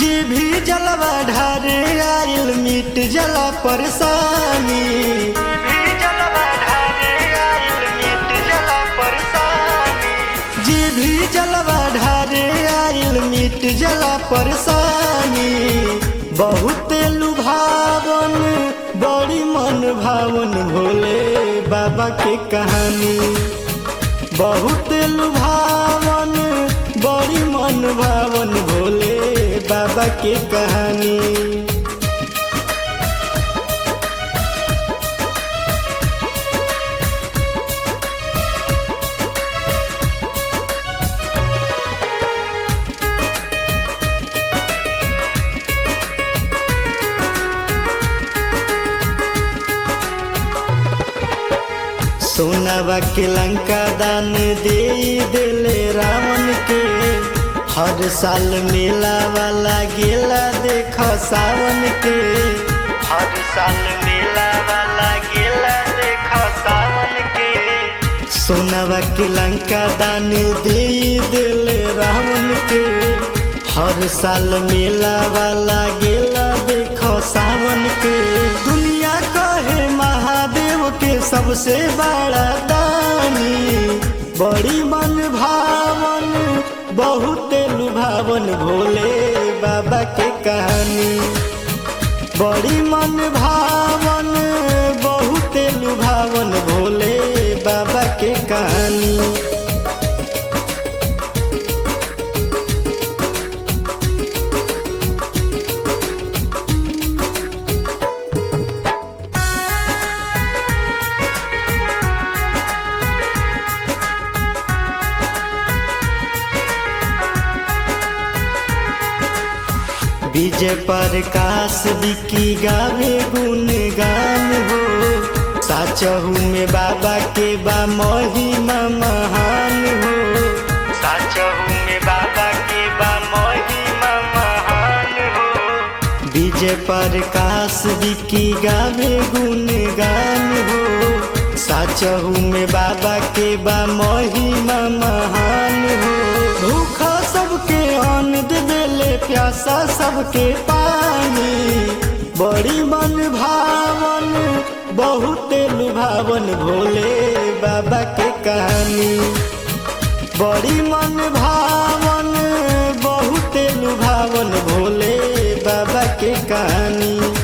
जे भी जलवा ढारे आयल मिट जला परेशानी जे भी जलवा ढारे आयल मिट जला परेशानी बहुत लुभावन बड़ी मन भावन भोले बाबा के कहानी बहुत लुभावन बड़ी मन भावन भोले बाबा के कहानी सोनावा के लंका दान दे दिले रावण के हर साल मेला वाला गेला देख सावन के हर साल मेला वाला गेला देख सावन के सोनावा के लंका दान दे दिले रावण के हर साल मेला वाला गेला देख सावन के दुनिया कहे महादेव के सबसे बड़ा दानी बड़ी मन भावन बहुत लुभावन भोले बाबा के कहानी बड़ी मन भावन बहुत लुभावन भोले बाबा के कहानी विजय प्रकाश विकी गावे गुण गान हो साचहू में बाबा के बा महिमा महान हो साचहू में बाबा के बा महिमा महान हो विजय प्रकाश विकी गावे गुण गान हो साचहू में बाबा के बा महिमा महान हो भूखा सबके अन्न देले प्यासा सबके पानी बड़ी मन भावन बहुत लुभावन भोले बाबा के कहानी बड़ी मन भावन बहुत लुभावन भोले बाबा के कहानी